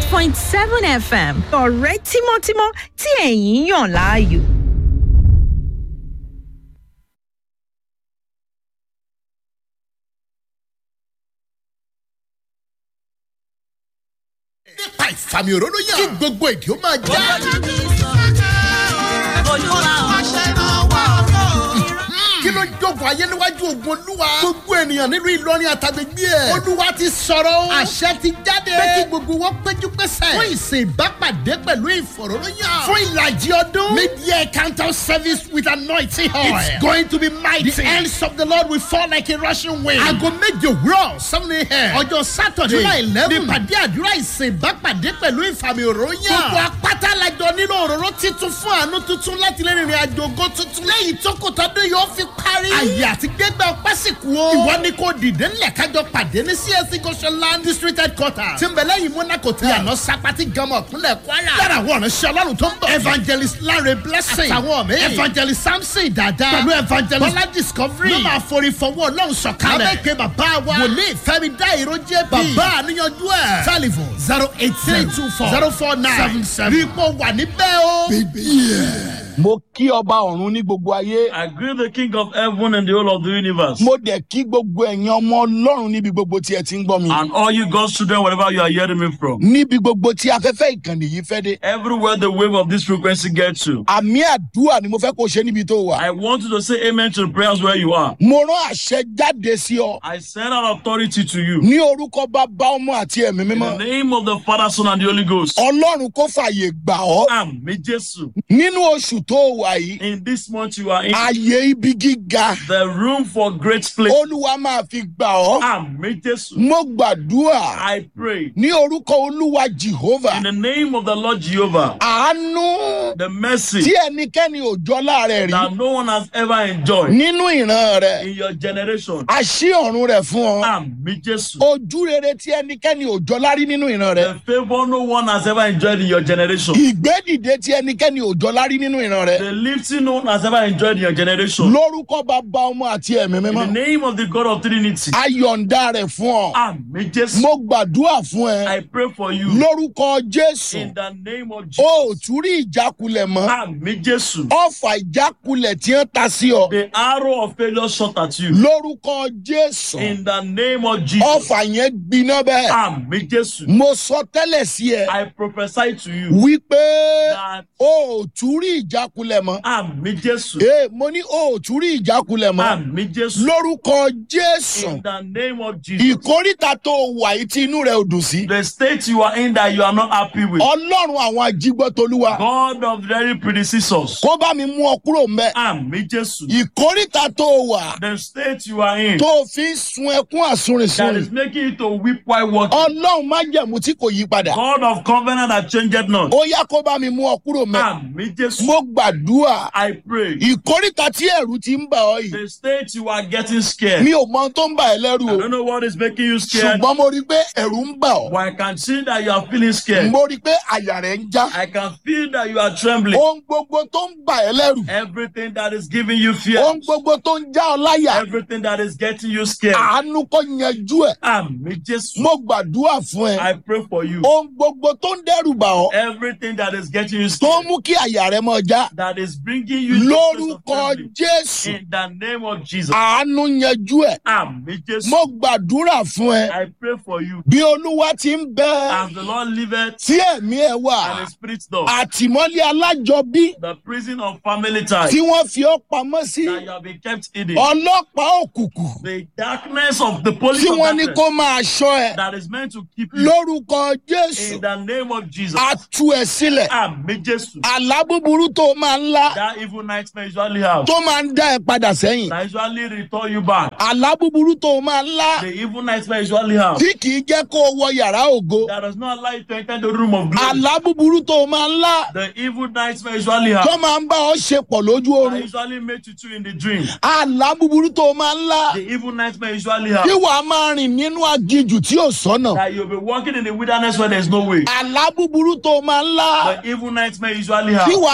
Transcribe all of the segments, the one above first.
eight point seven fm ọ̀rẹ́ tímọ́tímọ́ tí ẹ̀yin yàn láàyò. nípa ìfàmì òróró yàn kí gbogbo èdè ó máa já. kí ló jókòó ayé níwájú ogun olúwa. gbogbo ènìyàn nínú ìlọrin àtàgbègbè ẹ̀. olúwa ti sọ̀rọ̀ o. àṣẹ ti jáde. pé kí gbogbo wọn péjú pésẹ̀. fún ìsìn ìbápàdé pẹ̀lú ìfọ̀rọ̀lóyàn. fún ìlàjì ọdún. mid-year counter service with anointing oil. it's going to be mighty. the hands of the lord will fall like a rushing wind. aago méje òwúrọ̀ seven a.m. ọjọ́ sátọ̀dé july eleven. nípàdé àdúrà ìsìn ìbápàdé pẹ̀lú ìfàmì òróyàn. gbogbo apáta lajọ nílò òróró titun fún àánú tuntun láti lè rìnrìn àjò ògo tuntun. lẹ́yìn tó kò tọ́dún yóò fi parí. àyè àti gbẹgbẹ ọpẹ́ sì kú o. ìwọ ni kò dìde ńlẹ̀ kájọ pàdé ní csc goshenland district headquarters. tí ń bẹ lẹ́yìn monaco tí àná sapati gamọ̀ kúnlẹ̀ kwara. lára àwọn ọ̀rẹ́ ṣe ọlọ́run tó ń bọ̀. evangelist lanre blessing. àtàwọn mi. evangelist samson dada. pẹ̀lú evangelist bọ́lá discovery. ló máa forí fọwọ́ ọlọ́run sọ̀kalẹ̀. abẹ́kẹ́ bàbá wa. wòlíì fẹ́mi dá ìró jẹ́ bí. bàbá àníyànjú ẹ̀. telephone zero eight three two four zero four nine seven seven. rí i pọ̀ wà níbẹ̀ o. mo kí ọba ọ̀run ní gbogbo ayé I greet the King of heaven and the whole of the universe. mo dẹ̀ kí gbogbo ẹ̀yin ọmọ ọlọ́run níbi gbogbo tí ẹ ti ń gbọ́ mi And all you God's children, wherever you are hearing me from. níbi gbogbo tí afẹ́fẹ́ ìkànnì yìí fẹ́ dé Everywhere the wave of this frequency gets to. àmì àdúrà ni mo fẹ́ kó o ṣe níbi tó wà I want you to say amen to the prayers where you are. mo rán àṣẹ jáde sí ọ I send out authority to you. ní orúkọ bàbá ọmọ àti ẹ̀mí In the mímọ́ name of the Father, Son, and the Holy Ghost. ọlọ́run kó fàyè gbà ọ́ Àmì Jésù. nínú oṣù tó wà yìí In this month you are in ààyè ibi gíga the room for great place. olúwa máa fi gbà ọ́ Àmì Jésù. mo gbàdúrà I pray ní orúkọ olúwa jehovah in the name of the Lord Jehovah, àánú the mercy tí ẹnikẹ́ni ò jọ láàrẹ̀ rí that no one has ever enjoyed nínú ìran rẹ̀ in your generation. àṣì ọ̀run rẹ̀ fún ọ Àmì Jésù. ojú rere tí ẹnikẹ́ni ò jọ lárí nínú ìran rẹ̀ The favor no one has ever enjoyed in your generation. ìgbédìde tí ẹnikẹ́ni ò jọ lárí nínú ìran rẹ̀ The lifting no one has ever enjoyed in your generation. lórúkọ bàbá ọmọ àti ẹ̀mí In the mímọ́ name of the God of Trinity. ayọ̀ǹda rẹ̀ fún ọ Àmì Jésù. mo gbàdúrà fún ẹ I pray for you. lórúkọ jésù In the name of o ò Jesus. tún rí ìjákulẹ̀ mọ́ Àmì Jésù. ọ̀fà ìjákulẹ̀ tí wọ́n ta sí ọ The arrow of failure shot at you. lórúkọ jésù In the name of Jesus. ọ̀fà yẹn gbiná bẹ́ẹ̀ Àmì Jésù. mo sọ tẹ́lẹ̀ sí ẹ I prophesy to you wípé that o ò tún rí ìjákulẹ̀ mọ́ Àmì Jésù. ee mo ní o ò tún rí ìjákulẹ̀ mọ́ Àmì Jésù. lórúkọ jésù In the name of Jesus. ìkórìtà tó wà yìí tí inú rẹ ò dùn sí The state you are in that you are not happy with. ọlọ́run àwọn ajígbọ́tolúwa God of very predecessors. kó bá mi mú ọ kúrò mẹ́ Àmì Jésù. ìkórìtà tó wà The state you are in tó fi ń sun ẹkún that àsunrìnsun is making you to weep while walking. ọlọ́run má jẹ̀mú tí kò yí padà God of covenant that changed not. ó yá kó bá mi mú ọ kúrò mẹ́ Àmì Jésù. mo gbàdúrà I pray. ìkórìtà tí ẹ̀rù ti ń bà ọ́ yìí The state you are getting scared. mi ò mọ ohun tó ń bà ẹ́ lẹ́rù I o don't know what is making you scared. ṣùgbọ́n mo rí i pé ẹ̀rù ń bà ọ́ But I can see that you are feeling scared. mo rí i pé àyà rẹ̀ ń já I can feel that you are trembling. ohun gbogbo tó ń bà ẹ́ lẹ́rù Everything that is giving you fear. ohun gbogbo tó ń já ọ láyà Everything that is getting you scared. àánú kò yanjú ẹ̀ Àmì Jésù. mo gbàdúrà fún ẹ I pray for you. ohun gbogbo tó ń dẹ́rù bà ọ́ Everything that is getting you tó ń scared. mú kí àyà rẹ mọ já That is bringing you to a place of lórúkọ trembling. jésù In the name of Jesus. àánú yanjú ẹ̀ Àmì Jésù. mo gbàdúrà fún ẹ I pray for you. bí olúwa ti ń bẹ As the Lord liveth tí ẹ̀mí ẹ wà and the Spirit does. àtìmọ́lé alájọbí The prison of family ties tí wọ́n fi ọ́ pamọ́ sí that you have been kept hidden. ọlọ́pàá òkùnkùn The darkness of the police tí of wọ́n ní darkness kó máa ṣọ́ ẹ that is meant to keep you. lórúkọ jésù In the name of Jesus. á tú ẹ sílẹ̀ Àmì Jésù. àlá búburú tó máa ń lá That evil nightmare usually have. tó máa ń dá ẹ padà sẹ́yìn That usually return you back. àlá búburú tó máa ń lá The evil nightmare usually have. tí kì í jẹ́ kó o wọ yàrá ògo That does not allow you to enter the room of glory. àlá búburú tó máa ń lá The evil nightmare usually have. tó máa ń bá ọ ṣe pọ̀ lójú That oorun usually make you two in the dream. àlá búburú tó máa ń lá The evil nightmare usually tí have. wàá máa rìn nínú aginjù tí ò sọ́nà That you'll be walking in the wilderness where there's no way. àlá búburú tó máa ń lá The evil nightmare usually tí have. wàá máa bá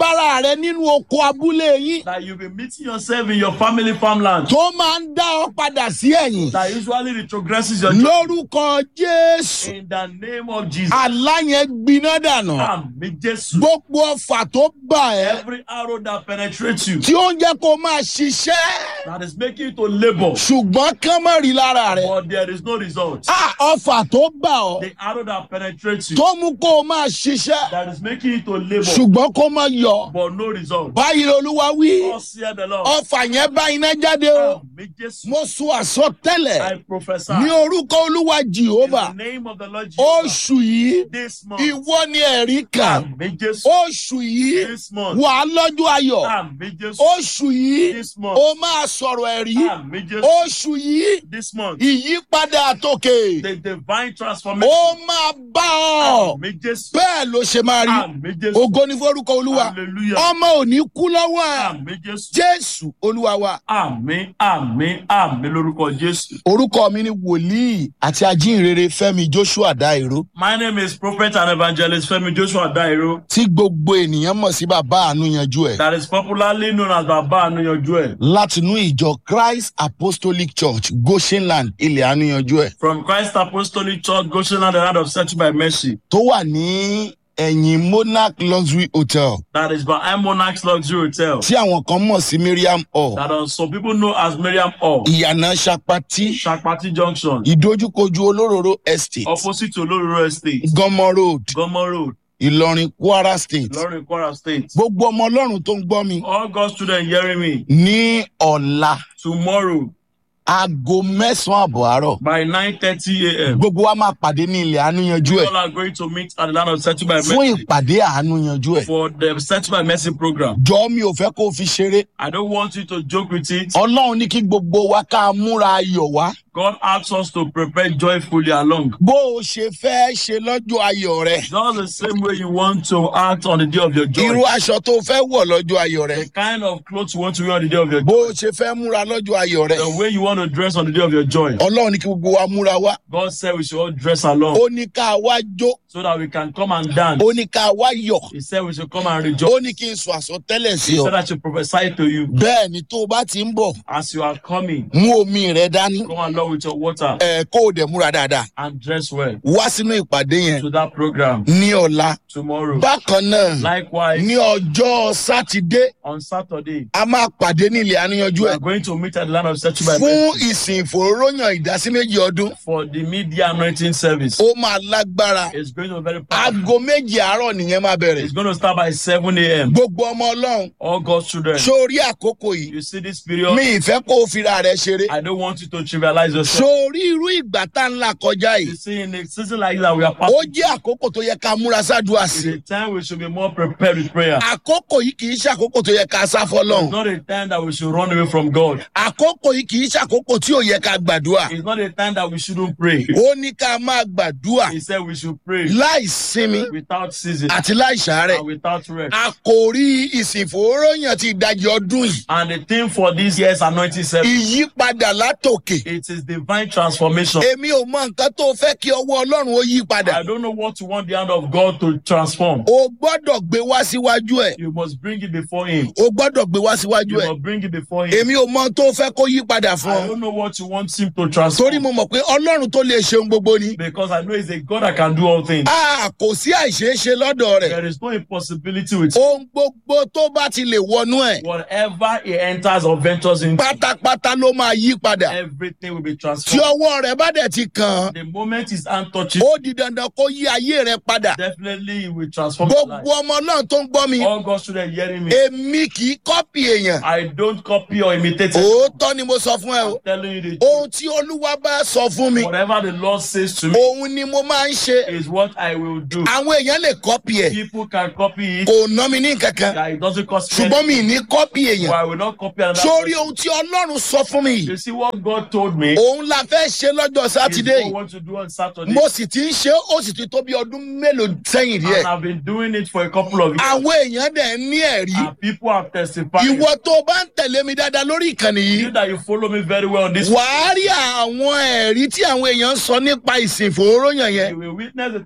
bára rẹ nínú oko abúlé yín that you'll be meeting yourself in your family farmland tó máa ń dá ọ padà sí ẹ̀yìn that usually retrogresses your journey. lórúkọ jésù In the name of Jesus. àlá yẹn gbiná dànù Àmì Jésù. gbogbo ọfà tó bà ẹ́ Every arrow that penetrates you, tí ó ń jẹ́ kó máa ṣiṣẹ́ that is making you to labor, ṣùgbọ́n kán má rí lára rẹ̀ but there is no result. Ah, ọfà tó bà ọ́ The arrow that penetrates you, tó mú kó o máa ṣiṣẹ́ that is making you to labor, ṣùgbọ́n kó má yọ but no result. báyìí olúwa wí Thus saith the Lord. ọfà yẹn bá iná jáde o Àmì Jésù. mo sọ àsọtẹ́lẹ̀ I prophesy ní orúkọ olúwa in jehova the name of the Lord Jesus. oṣù yìí This month, ìwọ ni ẹ̀rí kan Àmì Jésù. oṣù yìí This month, wà á lọ́jọ́ ayọ̀ Àmì Jésù. oṣù yìí This month, ó máa sọ̀rọ̀ ẹ̀rí Àmì Jésù. oṣù yìí This month, ìyípadà àtòkè the divine ó transformation. máa bá ọ Àmì Jésù. bẹ́ẹ̀ ló ṣe máa rí Àmì Jésù. ògo ní forúkọ olúwa Hallelujah. ọmọ ò ní kú lọ́wọ́ ẹ̀ Àmì Jésù. jésù olúwa wa Àmì àmì àmì lórúkọ Jésù. orúkọ mi ni wòlíì àti ajínrere fẹmi joshua dairo My name is Prophet and Evangelist Femi Joshua Dairo tí gbogbo ènìyàn mọ̀ sí bàbá àánú yanjú ẹ̀ that is popularly known as Baba Anuyanju ẹ̀ látinú ìjọ christ apostolic church goshenland ilẹ̀ àánú yanjú ẹ̀ from Christ Apostolic Church Goshen the land of Search by Mercy tó wà ní ẹ̀yìn monarch luxury hotel that is by Monarchs Luxury Hotel tí àwọn kan mọ̀ sí miriam hall that uh, some people know as Miriam Hall, ìyànà sapati Shakpati Junction, ìdójúkojú olóróró estate opposite to Olororo Estate, gọmọ road Gomo Road, ìlọrin kwara state Ilorin Kwara State. gbogbo ọmọ ọlọ́run tó ń gbọ́ mi All God's children hearing me ní ọ̀la tomorrow aago mẹ́sàn-án àbọ̀ àárọ̀ by 9:30 a.m. gbogbo wa máa pàdé ní ilẹ̀ àánú yanjú ẹ̀ All are going to meet at the land of Search by fún Mercy ìpàdé àánú yanjú ẹ̀ for the Search by Mercy program. jọ mi ò fẹ́ kó o fi ṣeré I don't want you to joke with it. ọlọ́run ní kí gbogbo wa ká múra ayọ̀ wá God asks us to prepare joyfully along. bó o ṣe fẹ́ ṣe lọ́jọ́ ayọ̀ rẹ Just the same way you want to act on the day of your irú joy. aṣọ tó o fẹ́ wọ̀ lọ́jọ́ ayọ̀ rẹ The kind of clothes you want to wear on the day of your bó joy. o ṣe fẹ́ múra lọ́jọ́ ayọ̀ rẹ The way you want to dress on the day of your joy. ọlọ́run ní kí gbogbo wa múra wá God said we should all dress along ó ní ká wá jó so that we can come and dance. ó ní ká wá yọ̀ He said we should come and ó rejoice. ní kí n sọ àsọtẹ́lẹ̀ sí He ọ said I should prophesy to you bẹ́ẹ̀ ni tó o bá ti ń bọ̀ as you are coming. mú omi rẹ dání Come along with your water ẹ kó o dẹ̀ múra dáadáa and dress well wá sínú ìpàdé yẹn to that program ní ọ̀la tomorrow. bákan náà Likewise, ní ọjọ́ sátidé on Saturday, a máa pàdé ní ilẹ̀ àníyànjú we ẹ̀ are going to meet at the land of Search by fún Mercy ìsìn ìfòróróyàn ìdásí méjì ọdún for the media anointing service. ó máa lágbára It's going to be very powerful. aago méjì àárọ̀ nìyẹn máa bẹ̀rẹ̀ It's going to start by 7 a.m. gbogbo ọmọ ọlọ́run All God's children. sórí àkókò yìí You see this period? mi ìfẹ́ kó o fira rẹ ṣeré I don't want you to trivialize yourself. sórí irú ìgbà tá ń là kọjá yìí You see, in a season like that, we are ó passing. jẹ́ àkókò tó yẹ ká múra sádùá It's sí a time we should be more prepared with prayer. àkókò yìí kì í ṣàkókò tó yẹ ká sá It's fọlọ́run not a time that we should run away from God. àkókò yìí kì í ṣàkókò tí ò yẹ ká gbàdúrà It's not a time that we shouldn't pray. ó ní ká máa gbàdúrà He said we should pray láì sinmi without ceasing àti láì ṣàárẹ̀ and without rest. àkòrí ìsìnfòróyàn ti ìdajì ọdún yìí And the theme for this year's anointing service, ìyípadà látòkè it is divine transformation. èmi ò mọ nǹkan tó fẹ́ kí ọwọ́ ọlọ́run ó yí padà I don't know what you want the hand of God to transform. o gbọ́dọ̀ gbé wá síwájú ẹ̀ You must bring it before Him. o gbọ́dọ̀ gbé wá síwájú You ẹ̀ must bring it before Him. èmi ò mọ tó fẹ́ kó yí padà fún I ọ don't know what you want Him to torí transform mo mọ̀ pé ọlọ́run tó lè ṣeun gbogbo ni because I know He's a God that can do all things. a kò sí àìṣeéṣe lọ́dọ̀ rẹ̀ There is no impossibility with Him. ohun gbogbo tó bá ti lè wọnú ẹ̀ Whatever He enters or ventures into, pátápátá ló máa yí padà everything will be tí transformed. ọwọ́ rẹ̀ bá dẹ̀ ti kàn án The moment His hand touches, ó di dandan kó yí ayé rẹ̀ padà definitely He will transform your life. gbogbo ọmọ náà tó ń gbọ́ mi All God's children hearing me. èmi kì í kọ́pì èèyàn I don't copy or imitate it. òótọ́ ni mo sọ fún ẹ o I'm telling you the ohun truth. tí olúwa bá sọ fún mi Whatever the Lord says to me òun ni mo máa ń ṣe is what I will do. àwọn èèyàn lè kọ́pì ẹ̀ People can copy it. kò ná mi ní kankan Yeah, it doesn't cost me. ṣùgbọ́n anything, mi ní kọ́pì èèyàn But I will not copy another. sórí person. ohun tí ọlọ́run sọ fún mi yìí You see what God told me òun la fẹ́ ṣe lọ́jọ́ is sátidé what I yìí want to do on Saturday. mo sì ti ń ṣe ó sì ti tó bí ọdún mélòó sẹ́yìn díẹ̀ And I've been doing it for a couple of years. àwọn èèyàn dẹ̀ ń ní ẹ̀rí And people have testified. ìwọ tó o bá ń tẹ̀lé mi dáadáa lórí ìkànnì yìí You that you follow me very well on this. wàá rí àwọn ẹ̀rí tí àwọn èèyàn ń sọ nípa ìsìn ìfòróyàn yẹn You will witness the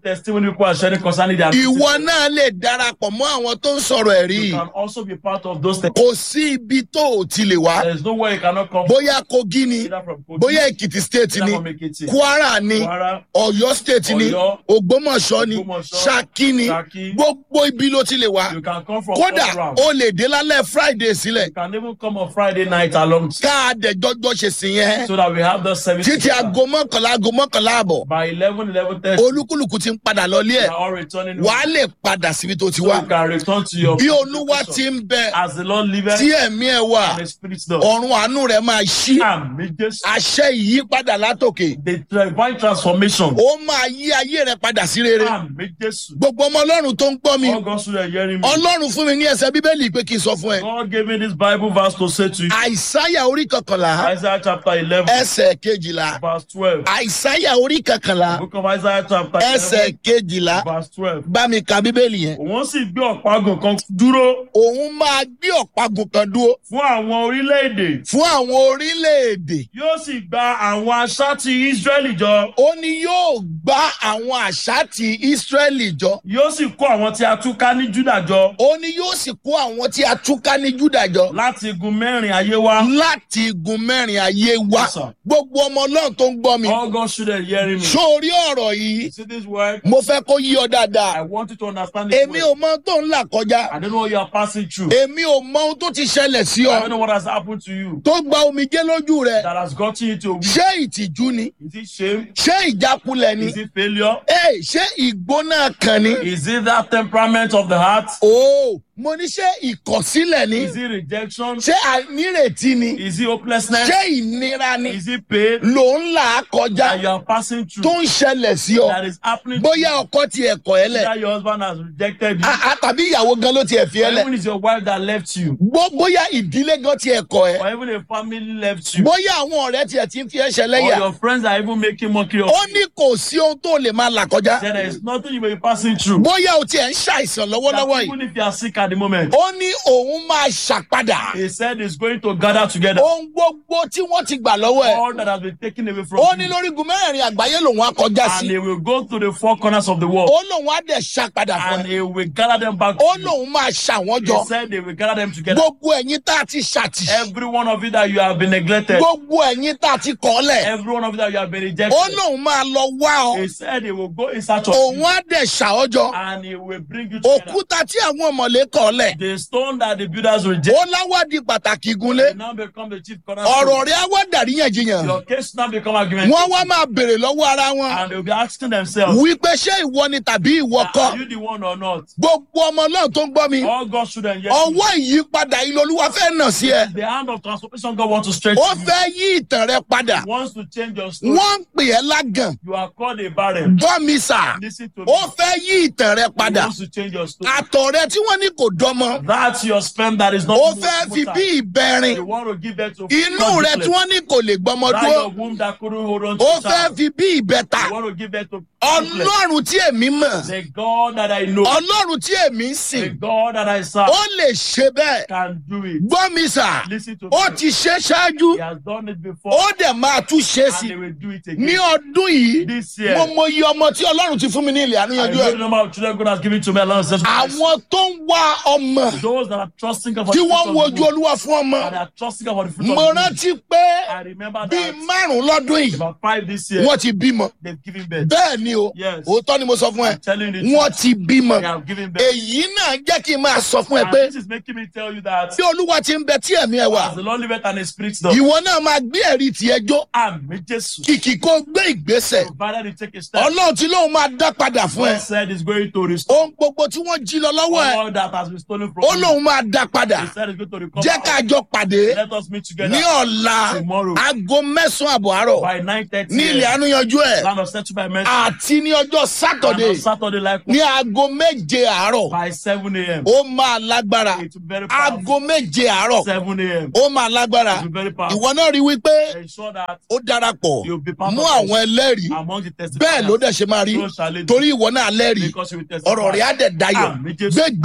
testimony people are sharing concerning their ìwọ náà lè darapọ̀ mọ́ àwọn tó ń sọ̀rọ̀ ẹ̀rí You can also be part of those things. kò sí ibi tó ò ti lè wá There is no way you cannot come bóyá kogi ni either from Kogi, bóyá èkìtì state either ni from Ekiti, kwara ni Kwara, ọ̀yọ́ state ni Ọ̀yọ́, ògbómọ̀ṣọ́ ni Ògbómọ̀ṣọ́, ṣákí ni Ṣakí. gbogbo ibi ló ti lè wá You can come from kódà all around. o lè dé lálẹ́ friday sílẹ̀ You can even come on Friday night along ká a dẹ̀ jọjọ́ ṣe sí yẹn so that we have the service títí together. aago mọ́kànlá aago mọ́kànlá àbọ̀ by 11, 11.30. olúkúlùkù ti ń padà lọlé We ẹ̀ are all returning. wàá lè padà síbi tó ti so wá you can return to your bí olúwa ti ń bẹ as the Lord liveth tí ẹ̀mí ẹ̀ wà and the Spirit does. ọ̀run àánú rẹ̀ máa ṣí Àmì Jésù. àṣẹ ìyípadà látòkè The divine transformation. ó máa yí ayé rẹ̀ padà sí rere Àmì Jésù. gbogbo ọmọ ọlọ́run tó ń gbọ́ mi All God should hearing me. ọlọ́run fún mi ní ẹsẹ̀ bíbélì pé kí n sọ fún ẹ God gave me this Bible verse to say to you. àìsáyà orí kọkànlá Isaiah chapter 11, ẹsẹ̀ kejìlá verse 12. àìsáyà orí kọkànlá Book of Isaiah chapter ẹsẹ̀ 11, kejìlá verse 12. bá mi ka bíbélì yẹn Òun sì gbé ọ̀págùn kan dúró òun máa gbé ọ̀págun kan dúró fún àwọn orílẹ̀-èdè. fún àwọn orílẹ̀-èdè Yóò sì gba àwọn aṣáàtì Ísírẹ́lì jọ. ó ní yóò gbá àwọn àṣà ti ísírẹ́lì jọ Yóò sì kó àwọn tí a túká ní Júdà jọ. ó ní yóò sì kó àwọn tí a túká ní júdà jọ Láti igun mẹ́rin ayé wá. láti igun mẹ́rin ayé wá Yes, sir. gbogbo ọmọ ọlọ́run tó ń gbọ́ mi All God should hearing me. sórí ọ̀rọ̀ yìí See this word? mo fẹ́ kó yí ọ dáadáa I want you to understand this èmi ò word. mọ ohun tó ń là kọjá I don't know what you are passing through. èmi ò mọ ohun tó ti ṣẹlẹ̀ sí I don't ọ know what has happened to you tó gba omijé lójú rẹ that has gotten you to a weak. ṣé ìtìjú ni Is it shame? ṣé ìjákulẹ̀ ni Is it failure? Ẹ, ṣé ìgbóná kan ni Is it that temperament of the heart? o mo ní ṣé ìkọ̀sílẹ̀ ni Is it rejection? ṣé àìnírètí ni Is it hopelessness? ṣé ìnira ni Is it pain ló ń là á kọjá that you are passing tó through ń ṣẹlẹ̀ sí ọ that is happening to bóyá you? ọkọ ti ẹ̀kọ́ ẹ lẹ̀ That your husband has rejected you. a- a- tàbí ìyàwó gan ló ti ẹ̀ fi ẹ Or lẹ̀ even it's your wife that left you. Bó- bóyá ìdílé gan ti ẹ̀kọ́ ẹ Or even a family left you. bóyá àwọn ọ̀rẹ́ tiẹ̀ ti ń fi ẹ́ Or ṣẹlẹ́yà your friends are even making mockery of ó you. ní kò sí ohun tó lè máa là kọjá Then there is nothing you may be passing through. bóyá o tiẹ̀ ń ṣàìsàn lọ́wọ́lọ́wọ́ That yìí even if you are sick at the moment, ó ní òun máa ṣàpadà he said he's going to gather together ohun gbogbo tí wọ́n ti gbà lọ́wọ́ ẹ̀ all that has been taken away from ó ní you. lórígun mẹ́rẹ̀ẹ̀rin àgbáyé lòun á kọjá And sí he will go to the four corners of the world. ó lòun á dẹ̀ ṣàpadà fún And ẹ he will gather them back. ó to you. lòun máa ṣàwọn He jọ said they will gather them together. gbogbo ẹ̀yin tá a ti ṣàtì Every one of you that you have been neglected. gbogbo ẹ̀yin tá a ti kọ́ lẹ̀ Every one of you that you have been ó rejected. lòun máa lọ wá ọ He said he will go in search of òun you. á dẹ̀ ṣàọ́jọ And he will bring you together. òkúta tí àwọn ọmọlé kọ́ lẹ̀ The stone that the builders rejected. ó láwádìí pàtàkì gúnlé will now become the chief ọ̀rọ̀ cornerstone. rẹ̀ á wá dàríyànjiyàn Your case now become argument. wọ́n wá máa béèrè lọ́wọ́ ara wọn And they'll be asking themselves, wípé ṣé ìwọ ni tàbí ìwọ kọ́ are you the one or not? gbogbo ọmọ náà tó ń gbọ́ mi All God shouldn't yet. ọwọ́ ìyípadà ilé olúwa fẹ́ nà sí ẹ The hand of transformation God wants to stretch ó to you. fẹ́ yí ìtàn rẹ padà He wants to change your story. wọ́n ń pè ẹ́ lágàn You are called a barren. gbọ́ mi sà Listen to me. ó fẹ́ yí ìtàn rẹ He padà wants to change your story. àtọ̀ rẹ tí wọ́n ní kò dọ́mọ That's your sperm that is not ó moved- fẹ́ fi moved bí out. ìbẹ̀rin You want to give birth to inú rẹ tí wọ́n ní kò lè gbọ́mọ That dúró your womb that couldn't hold on to ó the fẹ́ child. fi bí ìbẹ̀ta You want to give birth to ọlọ́run tí èmi mọ̀ The God that I know, ọlọ́run tí èmi ń the sìn God that I serve, ó lè ṣe bẹ́ẹ̀ can do it. gbọ́ mi sà Listen to ó me. ti ṣe ṣáájú He has done it before, ó dẹ̀ máa tún ṣe and sí he will do it ní again. ọdún yìí This year, mo mọ iye ọmọ tí ọlọ́run ti fún mi ní ilẹ̀ I àníyànjú know ẹ̀ the number of children God has given to me along the àwọn tó ń wá ọmọ Those that are trusting God for tí the wọ́n ń fruit of wojú the womb, olúwa fún ọmọ and are trusting God for the fruit mo of the womb. rántí pé I remember bíi that márùn lọ́dún yìí about five this year, wọ́n ti bímọ they've given birth. bẹ́ẹ̀ ni o Yes. òótọ́ ni mo sọ fún ẹ I'm telling you the wọ́n truth. ti bímọ They have given birth. èyí náà jẹ́ kí n máa sọ fún ẹ And pé this is making me tell you that bí olúwa ti ń bẹ tí ẹ̀mí ẹ wà as the Lord liveth and his spirit does, ìwọ náà máa gbé ẹ̀rí tiẹ̀ jó Àmì Jésù. kìkì kó gbé ìgbésẹ̀ Provided you take a step, ọlọ́run tí lóun máa dá padà fún ẹ God said he's going to restore ohun gbogbo tí wọ́n jí lọ lọ́wọ́ ẹ all that has been stolen from ó you. lóun máa dá padà He said he's going to recover. jẹ́ ká jọ pàdé Let us meet together ní ọ̀la tomorrow aago mẹ́sàn-án àbọ̀ àárọ̀ by 9.30 ní ilẹ̀ a.m. ànúyanjú ẹ̀ Land of Settle by Mercy. àti ní ọjọ́ And sátọ̀dé on Saturday likewise ní aago méje àárọ̀ by 7 a.m. ó máa lágbára It will be very powerful. aago méje àárọ̀ 7 a.m. ó máa lágbára It will be very powerful. ìwọ náà rí wípé Ensure that ó darapọ̀ you'll be part mú of àwọn us ẹlẹ́rìí among the bẹ́ẹ̀ ló testifiers. dẹ̀ ṣe máa rí So shall it be. torí ìwọ náà lẹ́rìí Because you will testify. ọ̀rọ̀ rẹ̀ á dẹ̀ dayọ̀ Àmì Jésù. gbé gbèsè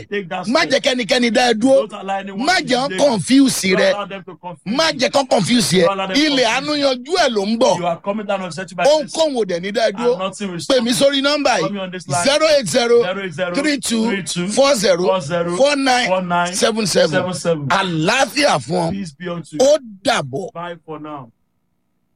Take that má step. jẹ́ kẹ́nikẹ́ni dá ẹ dúró Don't allow anyone má to jẹ́ wọn delay you. confuse Don't rẹ allow them to confuse má you. jẹ́ kán confuse yẹ Don't allow them to ilẹ̀ confuse àánú yanjú ẹ̀ ló ń bọ̀ You are coming down on set by mercy. ohunkóhun ò dẹ̀ ní dá ẹ And dúró nothing will pè stop mí you. sórí nọ́mbà Call me on yìí this line. zero eight zero 080 three two 32 four zero 40 four nine 49 seven seven 77. àlàáfíà fún ọ Peace be unto you. ó dàbọ̀. Bye for now.